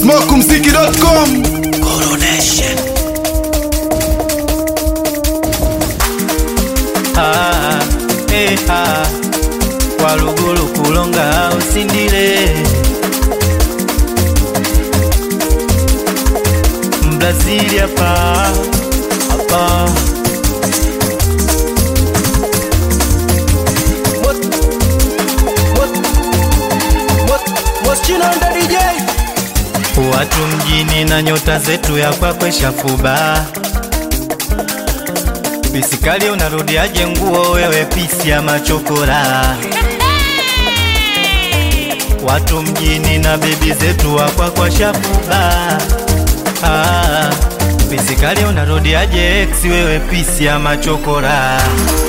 smokumziki.com Coronation. Ah, eh, ah. walugulu kulonga usindile mbrazili hapa hapa watu mjini na nyota zetu ya kwakwe shafuba pisikali unarudiaje nguo wewe pisi ya machokora watu mjini na bebi zetu wakwakwa shafuba ah, pisikali unarudiaje ex wewe pisi ya machokora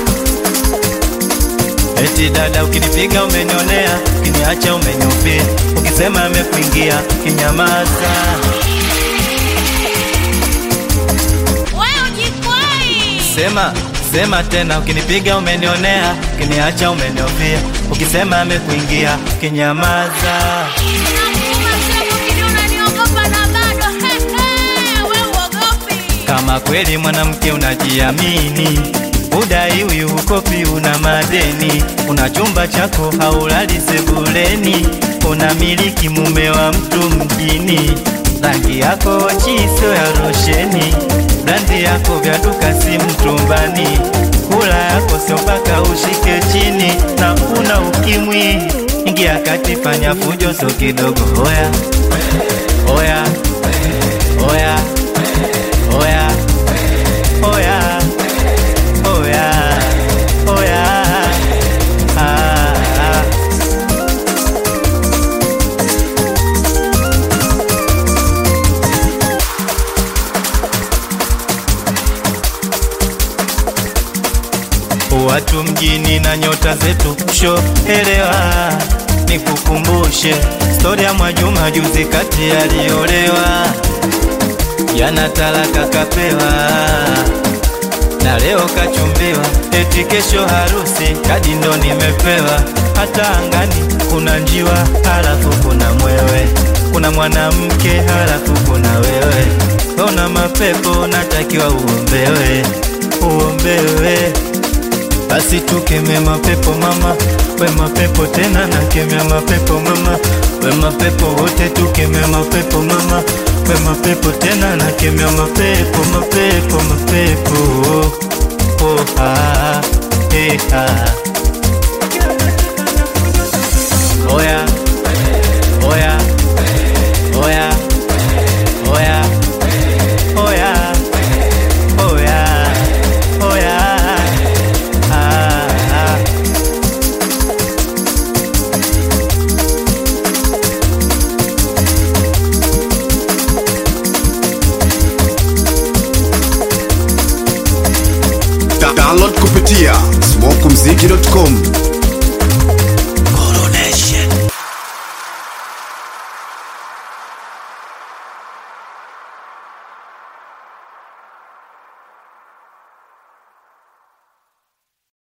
Eti dada ukinipiga umenionea, ukiniacha umeniupia, ukisema amekuingia kinyamaza. Wewe ujikwai. Sema sema tena, ukinipiga umenionea, ukiniacha umeniopia, ukisema amekuingia kinyamaza. Nakuuma sema ukini unaniogopa na bado he, he, wewe uogopi. Kama kweli mwanamke unajiamini, udaiwi ukopi, una madeni, una chumba chako haulali sebuleni, unamiliki mume wa mtu mjini, rangi yako chiso ya rosheni, brandi yako vya duka si mtumbani, kula yako sio mpaka ushike chini, na una ukimwi, ingia kati, fanya fujo so kidogo, oya oya oya oya oya oya oya ah, ah. Watu mjini na nyota zetu sho elewa, nikukumbushe stori ya Mwajuma juzi kati aliolewa, jana talaka kapewa na leo kachumbiwa, eti kesho harusi, kadi ndo nimepewa. Hata angani kuna njiwa, halafu kuna mwewe, kuna mwanamke, halafu kuna wewe. Ona mapepo, natakiwa uombewe, uombewe. Basi tukemea mapepo mama, we mapepo tena nakemea mapepo mama, we mapepo wote tukemea mapepo mama, we mapepo tena nakemea mapepo mapepo mapepo oh, ah, eh, ah. Oya, oya, oya, oya, oya, oya, oya, ah, ah. Da- download kupitia smokumziki.com